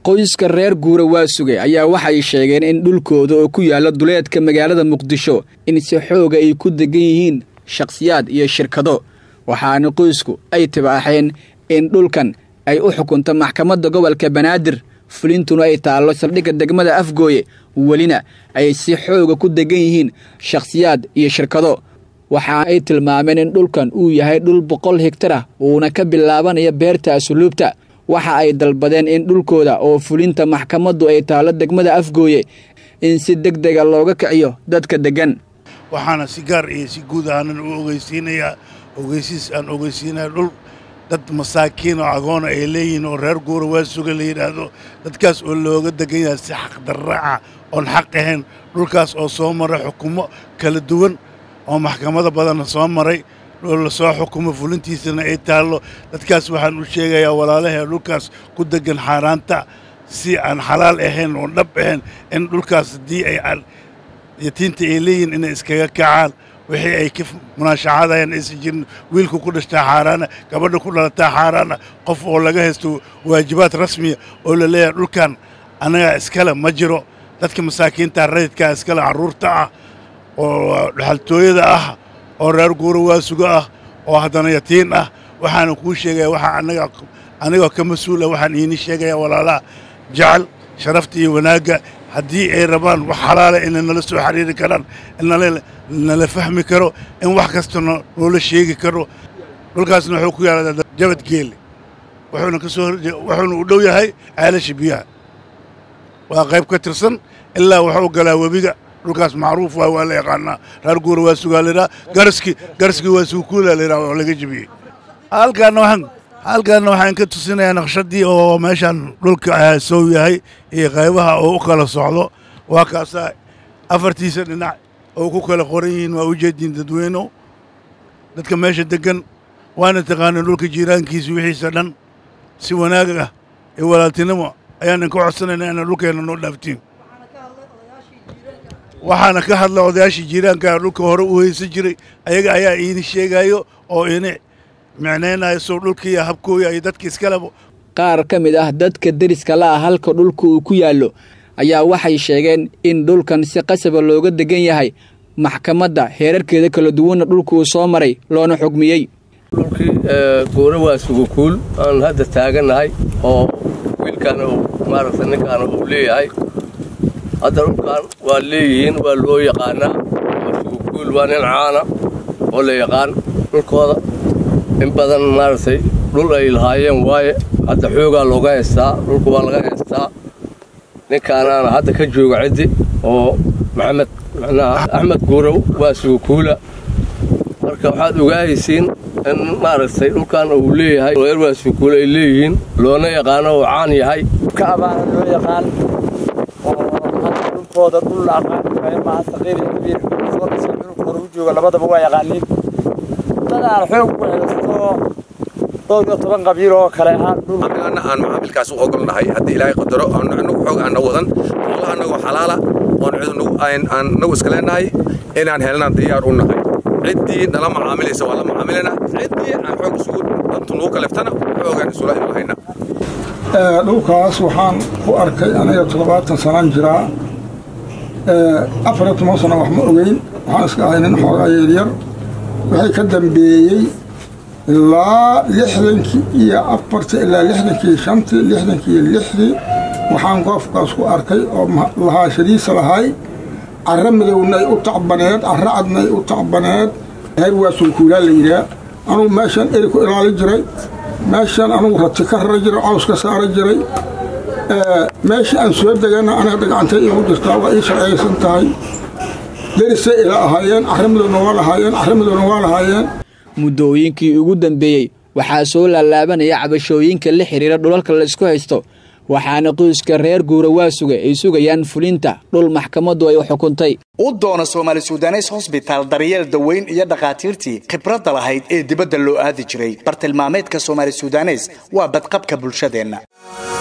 qoyska reer guura waasuge ayaa waxay sheegeen in dhulkooda oo ku yaala duleedka magaalada muqdisho in si xooga ay ku degan yihiin shakhsiyaad iyo shirkado waxaana qoysku ay tibaaxeen in dhulkan ay u xukunto maxkamadda gobolka banaadir fulintuna ay taallo saldhigga degmada afgooye welina ay si xooga ku degan yihiin shakhsiyaad iyo shirkado waxa ay tilmaameen in dhulkan uu yahay dhul boqol higtar ah uuna ka bilaabanayo beerta asuluubta waxa ay dalbadeen in dhulkooda oo fulinta maxkamaddu ay taallo degmada afgooye in si deg dega looga kiciyo dadka deggan waxaana si gaar iyo si guud ahaanan u ogeysiinayaa ogeysiis aan ogeysiinaya dhul dad masaakiin oo agoona ay leeyihiin oo reer guura waa suga la yidhaahdo dadkaas oo looga degan yahay si xaqdarraaca oon xaq ahayn dhulkaas oo soo maray xukumo kala duwan oo maxkamado badanna soo maray la soo xukumo fulintiisana ay taallo dadkaas waxaan u sheegayaa walaalahee dhulkaas ku deggan xaaraanta si aan xalaal ahayn oon dhab ahayn in dhulkaas haddii ay yatiinta ay leeyihiin inay iskaga kacaan wixii ay ka munaashacadayaan aysan jirin wiilku ku dhashtaa xaaraana gabadha ku dhalataa xaaraana qof oo laga haysto waajibaad rasmiya oo la leeyahay dhulkan annagaa iskale ma jiro dadka masaakiinta rayidkaa iskale carruurta ah oo dhaxaltooyada ah oo reer guura waasuga ah oo haddana yatiin ah waxaana kuu sheegaya waxaa annaga anigoo ka mas-uula waxaan iini sheegayaa walaalaha jecel sharafta iyo wanaagga haddii ay rabaan wax xalaala inay nala soo xiriiri karaan nala fahmi karo in wax kasta noola sheegi karo dhulkaasna wuxuu ku yaala jabad geelle wuxuuna ka soo wuxuuna u dhow yahay ceelasha biyaha waa qayb ka tirsan ilaa wuxuu galaa webiga dhulkaas macruuf waay waa la yaqaanaa reer guura waa sugaa laydhaha garaski garaski waa suukuula laydhaha oo laga jebiyey halkaana waxaan halkaana waxaan ka tusinayaa naqshadii oo meeshaan dhulka sow yahay iyo qaybaha oo u kala socdo waa kaasaa afartiisa dhinac oo ku kala qoran yihiin waa ujeediin dadweyno dadka meesha deggan waana taqaaneen dhulka jiiraankiisa wixiisa dhan si wanaag ah iyo walaaltinimo ayaanan ka codsanaynaa inaa dhulkeenna noo dhaaftiin waxaana ka hadla odayaashii jiiraankaa dhulka hore u haysan jiray ayaga ayaa iini sheegaayo oo ini micnaynayo sow dhulkiiyo habkooya iyo dadka iskaleba qaar ka mid ah dadka deriska la ah halka dhulka uu ku yaallo ayaa waxay sheegeen in dhulkan si qasaba looga degan yahay maxkamadda heerarkeeda kala duwanna dhulka uu soo maray loona xugmiyey dhulkii guura waa sugukuul aan hadda taagannahay oo wiilkaana maaragta ninkaana uu leeyahay hadda dhulkan waa leeyihiin waa loo yaqaanaa waa sugukuul waa nin caana oo la yaqaan dhulkooda in badan maaragtay dhul ay lahaayeen waaye hadda xoogaa looga haystaa dhulka waa laga haystaa ninkaanaana hadda ka jooga ciddi oo maxamed macnaha axmed guurow waa sugukuula marka waxaad ogaahaysiin in maaragtay dhulkan uu leeyahay reer waa sugukuula ay leeyihiin loona yaqaano oo caan yahay ka abaana loo yaqaan oo hadda dhulkooda dhul la aqaan maaha saqiir iyo kabiir soo dhisay dhulkooda u jooga labadaba waa yaqaaniin dadaan xoog ku haysto dhowr iyo toban qabiil oo kale ahaan dhul annagana aan macaamilkaas u ogolnahay haddii ilaahay qadaro anagu xoog aan na wadan allah annagoo xalaala oon cid aan nagu iska leenahay inaan helnaan diyaar u nahay ciddii nala macaamilaysa waa la macaamilana ciddii aan xoog isugu dantu nugu kaleftana xoogaan isula imahayna dhulkaas waxaan ku arkay aniga toddobaatan sanaan jiraa afar iyo toban sano wax ma ogeyn waxaan iska ahay nin xoogaa yaryar waxay ka dambeeyey ilaa lixdankii iyo afartii ilaa lixdankii shantii lixdankii iyo lixdii waxaan goofkaas ku arkay oo lahaashadiisa lahay carro midowna ay u tacbaneed carro cadna ay u tacbaneed heer waa sulkuulaa la yidhaah anugu meeshaan eri ku ilaali jiray meeshaan anugu rati ka rara jiray caws ka saara jiray meeshii aan soo degana aniga dhagcantay iigu jirtaa waa ii sharciyaysan tahay derisay ila ahaayeen carro midowna waa lahaayeen carro midowna waa lahaayeen muddooyinkii ugu dambeeyey waxaa soo laalaabanaya cabashooyinka la xidhiira dhulalka laysku haysto waxaana qoyska reer guura waa sugay ay sugayaan fulinta dhul maxkamaddu ay u xukuntay u doona soomaali sudanes hosbitaal daryeel daweyn iyo dhakhaatiirtii khibradda lahayd ee dibadda loo aadi jiray bartilmaameedka soomaali sudanes waa badqabka bulshadeenna